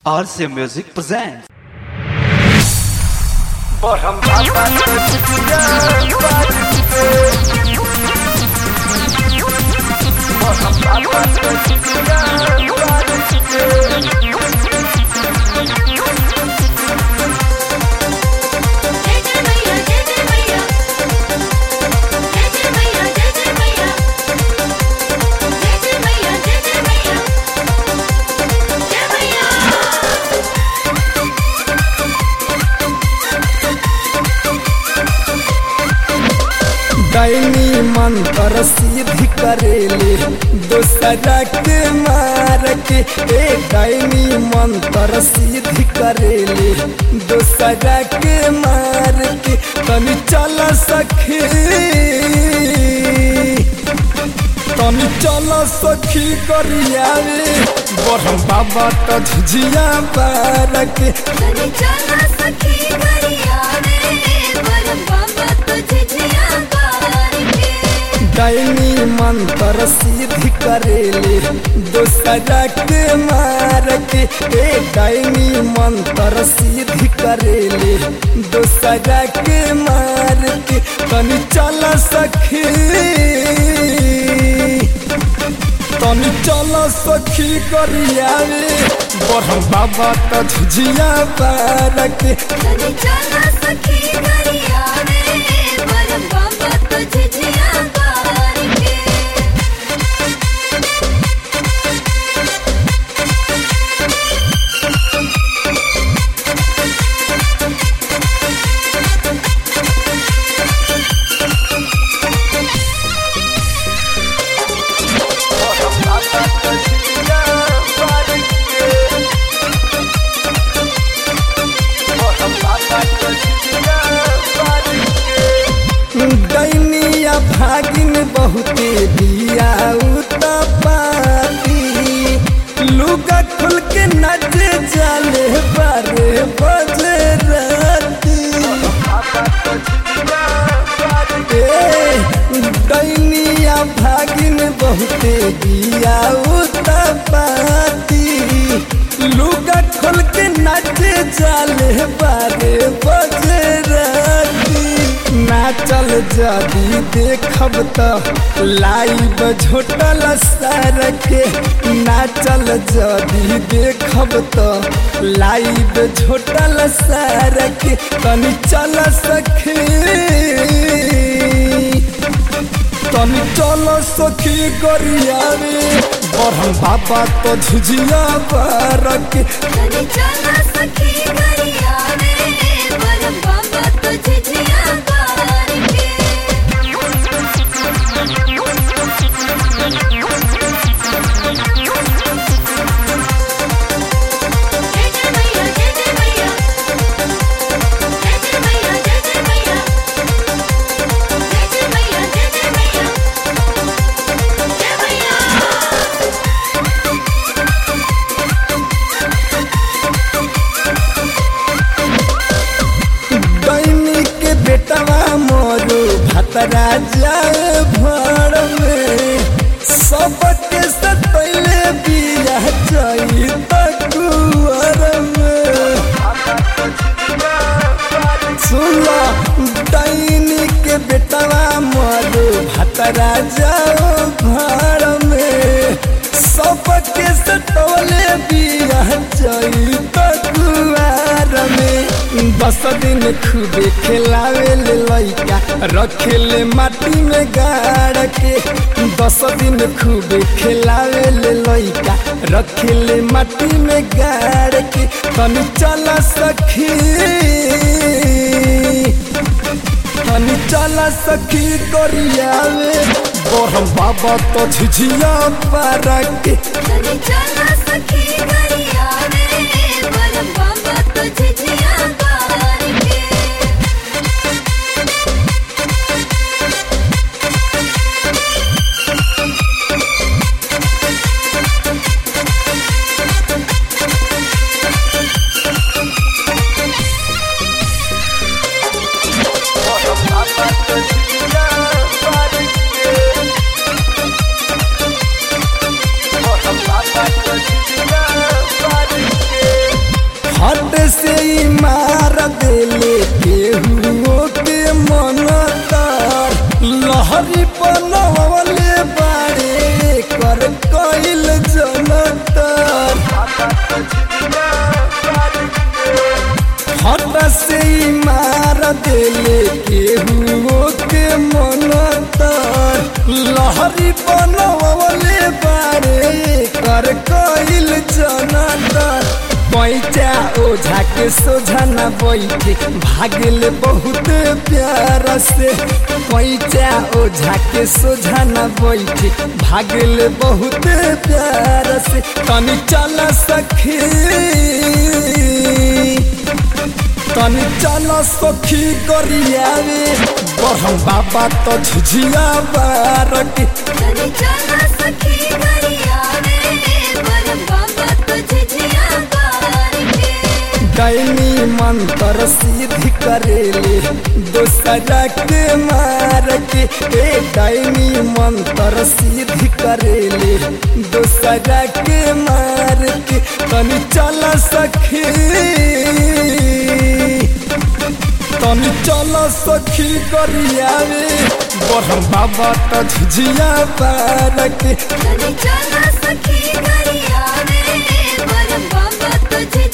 RCA Music presents. जय जय मैया जय जय मैया जय जय मैया जय जय मैया जय जय मैया जय जय मैया जय मैया दैनी मंत्र सिद्धि करेले दोसरा के मार के ए दैनी मंत्र सिद्धि करेले दोसरा के मार के तनी चल सखी तनी चल सखी करियावे बरम बाबा तो झिझिया बार के तनी चला सखी करिया रे बरम बाबा तुझे जिया बार के दैनी मंत्र सिद्धि करेले दोसरा के मार के ए दैनी मंत्र सिद्धि करेले दोसरा के मार के तनी चल सखी तनी चल सखी करियावे बरम बाबा तो झिझिया बार के तनी चला सखी करिया रे बरम बाबा तुझे जिया बार के दैनिया भागिन बहुते दिया पाती लुगा खुल के नचे जाले बारे बजे राती ए, दैनिया भागिन बहुते दिया पाती लुगा खोल के नचे जाले बारे बजे राती नाचल जदी देखब त लाइव झोटल सर के नाचल जदी देखब त लाइव झोटल सर के तनी चल सखी तनी चल सखी गरियावे बरहम बाबा तो झिझिया बार के तनी चला सखी करिया रे बरम बाबा तुझे जिया बार के जय जय मैया जय जय मैया जय जय मैया जय जय मैया जय जय मैया जय जय मैया जय मैया दैनी के बेटवा मोरू भतरा जाए भर में सबके सतैले बिया चई तकुअर में सुनो दैनी के बेटवा मोरू भतरा जाओ घर में सबके सतौले बिया चई तकुआर में दस दिन खूबे खेलावे ले लइका रखे ले माटी में गाड़ के दस दिन खूबे खेलावे ले लइका रखे ले माटी में गाड़ के तनी चल सखी तनी चल सखी करियावे बरम बाबा तो झिझिया पारा के तनी चला सखी करिया रे बरम बाबा तुझे जिया बार के Bye. से ही मार देले केहू के मन तर लहरी बनवले बारे कर कइल जनतर हट से ही मार देले केहू के मन तर लहरी बनवले बारे कर कइल जनतर पैचा ओझा के सोझा न बैठे भागल बहुत प्यार से पैचा ओझा के सोझा न बैठे भागल बहुत प्यार से तनी चल सखी तनी चल सखी गरियावे बरहम बाबा तो झिझिया बार के तनी चला सखी गरिया रे पर बाबा तुझे जिया बार के दैनी मंत्र सिद्धि करेले दोसरा के मार के ए दैनी मंत्र सिद्धि करेले दोसरा के मार के तनी चल सखी तनी चल सखी करियावे बरहम बाबा तो झिझिया पार के तनी चला सखी गरिया रे पर बाबा तुझे